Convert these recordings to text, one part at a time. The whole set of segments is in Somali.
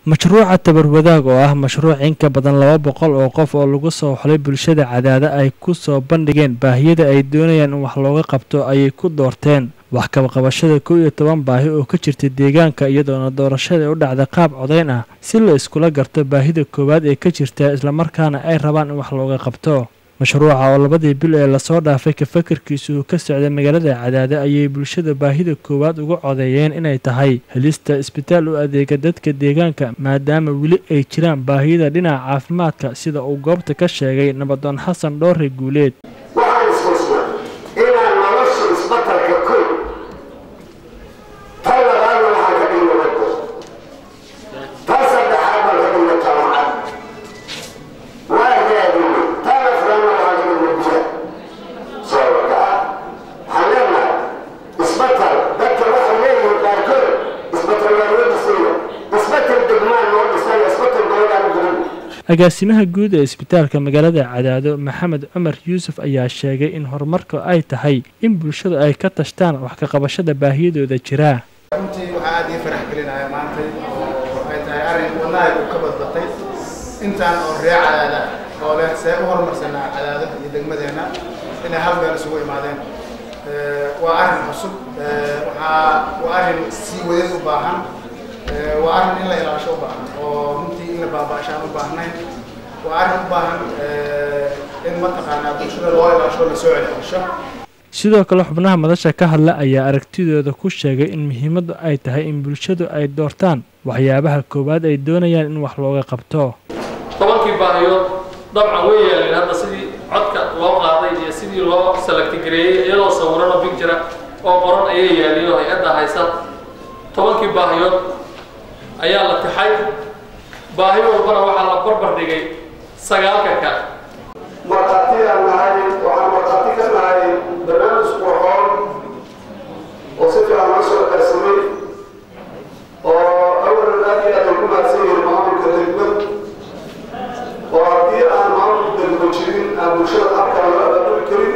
mashruuca tabar wadaag oo ah mashruuc in ka badan laba boqol oo qof oo lagu soo xulay bulshada cadaada ay ku soo bandhigeen baahiyada ay doonayaan in wax looga qabto ayay ku doorteen wax kabaqabashada kow iyo toban baahi oo ka jirta deegaanka iyadoona doorashada u dhacda qaab codayn ah si la iskula garto baahida koowaad ee ka jirta islamarkaana ay rabaan in wax looga qabto mashruuca oo labadii bil ee lasoo dhaafay ka fakarkiisu uu ka socday magaalada cadaade ayay bulshada baahida koowaad uga codeeyeen inay tahay helista isbitaal u adeega dadka deegaanka maadaama weli ay jiraan baahiyada dhinaca caafimaadka sida uu goobta ka sheegay nabadoon xasan dhoore guuleed waxaan iskusnaa inaan nolosha isbatalka kow tan labaadna waxaan ka dhigna waddo tan saddexaad baan ka dhigna jaamacad waa raadina tan afraadna waxaan ka dhigna biya soo wakaa waxaan leenahay isbatal dadka waxay leeyihiin qaarkood isbatal waa loo dhisaya isbatal degmaan loo dhisaya isbatal gobolaan jirin agaasimaha guud ee isbitaalka magaalada cadaado maxamed cumar yuusuf ayaa sheegay in horumarka ay tahay in bulshadu ay ka tashtaan wax ka qabashada baahiyadooda jira runtii waxaa aad ii farax gelinaya maantay oo ay tahay arrin wadnahay uu ka badbatay intaan oo ree cadaada oo leh see u horumarsanaa cadaado iyo degmadeenna inay hal meel isugu imaadeen waa arrin cusub waxaa waa arrin sii wadeed u baahan waa arrin in la ilaasho u baahan oo runtii in la baaba'ashaan u baahnayn waa arrin u baahan in mataqaanaa bulshada loo ilaasho la soo celcelisho sidoo kale xubnaha madasha ka hadla ayaa aragtidooda ku sheegay in muhiimaddu ay tahay in bulshadu ay doortaan waxyaabaha koowaad ay doonayaan in wax looga qabto tobankii baahiyood dabcan way yeeleen hadda sidii codka loo qaaday iyo sidii loo salagtigareeyey iyadoo sawirano bigjira oo qoran ayay yeeliin oo hay-adda haysa tobankii baahiyood ayaa la tixay baahi walbana waxaa la barbar dhigay sagaalka kale markhaatiyaan nahay waxaan markhaati ka nahay barnaamij qurxoon oo si fiican loo soo qarsamay oo awalan aad iyo aad ay ku mahadsan yihiin maamulka degmad oo haddii aan maamulka degmo jirin aan bulshada habkaan loo abaabuli karin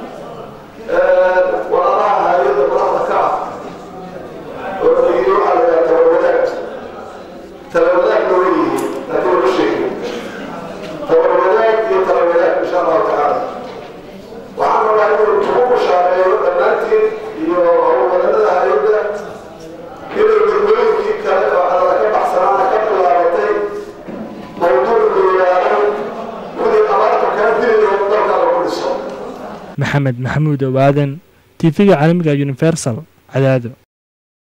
walaalaha hay-adda madaxda ka ah oo la yidhi waxaa la yidhaha talawadaag talawadaagna way yihiin laakiin wama sheegin tabarwadaag iyo talawadaag insha allahu tacaala waxaan rabaa inuu kugu bushaareeyo dhammaantiin iyo howlwadanada hay-adda inay degmooyinkii kale oo cadada ka baxsanaana ka bilaabatay mawduuc layidhaahdo gudii abaarta kaa dilayo dalka lagu dhiso maxamed maxamuud owaadan tv-ga caalamiga universal cadaado